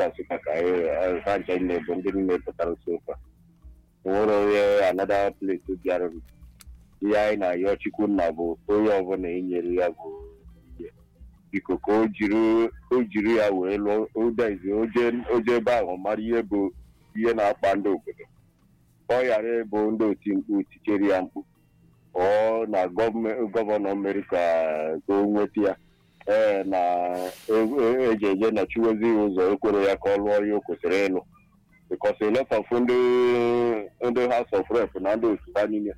ka nsụka ka anyị ha ncha na-ebu ndị niile pụtara nso ụka nwere onye anada pleti bịara ihe anyị na-ayọ chukwu nna bụ onye ọbụla enyere ya bụ ihe biko ka o jiri o jiri ya wee lụọ odezi oje ebe ahụ mara ihe bụ ihe na-akpa ndị obodo ka ọ ghara ịbụ ndị oti mkpu tikere ya mkpu ọ na gọvanọ mere ka ka o nweta ya ee na eji eje na chiwezi ụzọ ekwere ya ka ọ lụọ ihe o kwesịrị ịlụ bikos elefọfụ ndị ndị house of rep na ndị otu ha niile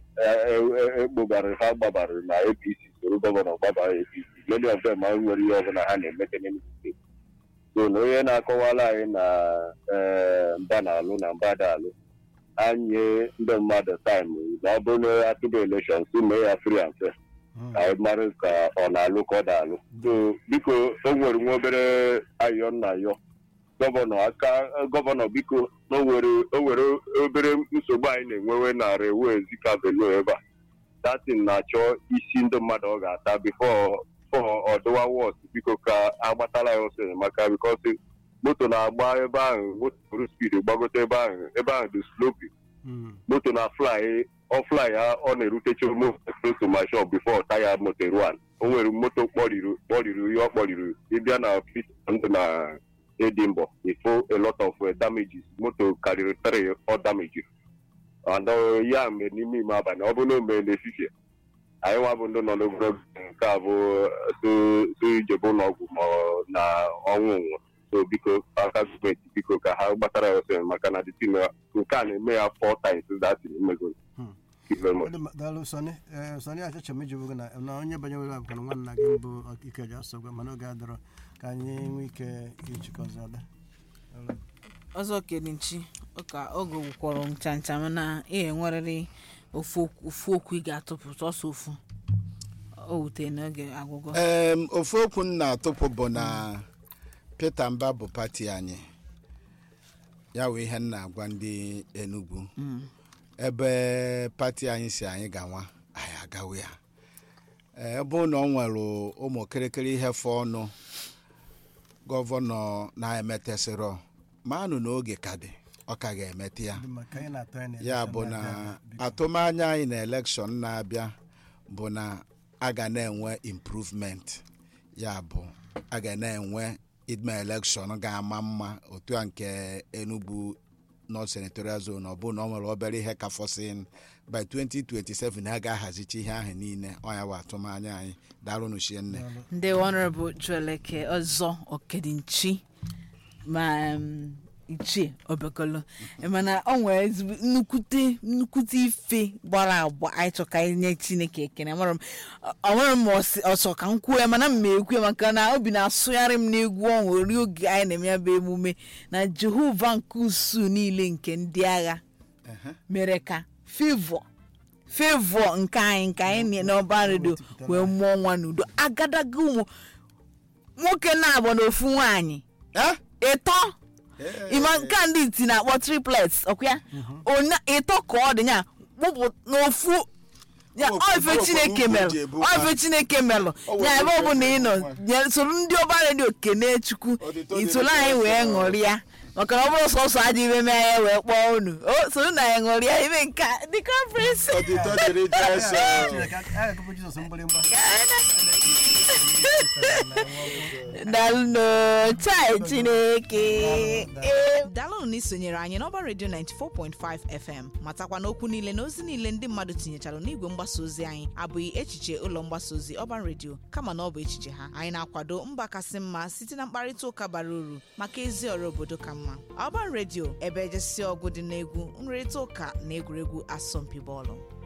ekpogara ha gbabara na apc soro gọvanọ gbabara apc many of them nwere ihe ọbụla ha na-emete n'Enugu steeti so na onye na-akọwala anyị na mba na-alụ na mba da alụ anyị ndị mmadụ taịm na ọ bụrụ na atụba elekshọn si mee ya free and fair ka anyị mara ka ọ na-alụ ka ọ da-alụ so biko o nwere nwa obere ayọ nna yọ gọvanọ aka gọvanọ biko o nwere obere nsogbu anyị na-enwewe na rewe zika velo ebe a datin na-achọ isi ndị mmadụ ọ ga-ata bifo ọdụwa wọt biko ka agbatala ya ọsọ enyemaka bikos moto na-agba ebe ahụ moto buru spid gbagote ebe ahụ ebe ahụ dị slopi moto na fly ọ fly ya ọ na-erutecha close to my shop before taya moto ruan o nwere moto kpọriri kpọriri ihe ọ kpọriri ịbịa na fit ndụ na edimbo ifo a lot of damages moto karịrị three ọ damage and ya mere n'ime ime abalị ọ bụrụ na o mere n'efifie anyị nwa bụ ndị nọ n'ogologo nke a bụ so ijebe ụlọọgwụ ma na ọnwụ nwụ so biko aka gọọmenti biko ka ha gbatara ya ọsọ maka na dịtin nke a na-eme ya four times datin mmego daalụ sọni sọni achọcha m ijibụ gị na onye banyere abụka na nwanna gị mbụ ike ji asọgwa mana oge adọrọ ka anyị nwee ike ijikọzi ada ọzọ kenichi ụka oge gwụkwọrọ ncha ncha mana ihe nwerịrị ofu okwu ị ga-atụpụ sọsọ ofu o wutere n'oge agwụgwọ ofu okwu m na-atụpụ bụ na Peter Mba bụ pati anyị ya wee ihe m na-agwa ndị Enugu ebe pati anyị si anyị gawa anyị agawa ya ebe na ọ nwere ụmụ kịrịkịrị ihe fọ ọnụ gọvanọ na-emetesịrọ manụ na oge ka dị ọ ka ga-emete ya ya bụ na atụmanya anyị na elekshọn na-abịa bụ na a ga na-enwe improvement ya bụ a ga na-enwe ime elekshọn ga-ama mma otu a nke Enugu North Senatorial Zone ọ bụ na ọ nwere obere ihe ka fọsin by 2027 a ga-ahazicha ihe ahụ niile ọnya bụ atụmanya anyị darụnụ chienne ndị honorable Chueleke ọzọ okedinchi ma ichie obekolo mana ọ nwere ezigbo nnukwute nnukwute ife gbara agba anyị chọ ka anyị nye chineke ekene ọnwere m ọsọ ka m kwuo ya mana m ekwu ya maka na obi na-asụgharị m n'egwu ọnwụ ori oge anyị na-eme ya bụ emume na jehova nke usu niile nke ndị agha mere ka fevọ fevọ nke anyị nke anyị n'ọba redio wee mụọ nwa n'udo agadaga ụmụ nwoke na-abụ na ofu nwaanyị ịtọ ịma nke a ndị iti na-akpọ triplets ọkwa ya ịtọ ka ọ dị ya kpụpụ n'ofu ofe chineke melụ ofe chineke melụ ya ebe ọ bụla ị nọ soro ndị ọba redio kene chukwu itolu anyị wee ṅụrịa maka na ọ bụrụ sọsọ aja ibe mee ya wee kpọọ unu o soro na ya ṅụrịa ime nke dị conference dalụnụ chai chineke dalụnụ na isonyere anyị n'ọba redio 94.5 fm matakwa n'okwu niile na ozi niile ndị mmadụ tinyechara n'igwe mgbasa ozi anyị abụghị echiche ụlọ mgbasa ozi ọban redio kama na ọ bụ echiche ha anyị na-akwado mba kasị mma site na mkparịta ụka bara uru maka ezi ọrụ obodo ka mma ọban redio ebe ejesi ọgụ dị n'egwu nrịrịta ụka na egwuregwu asọmpi bọọlụ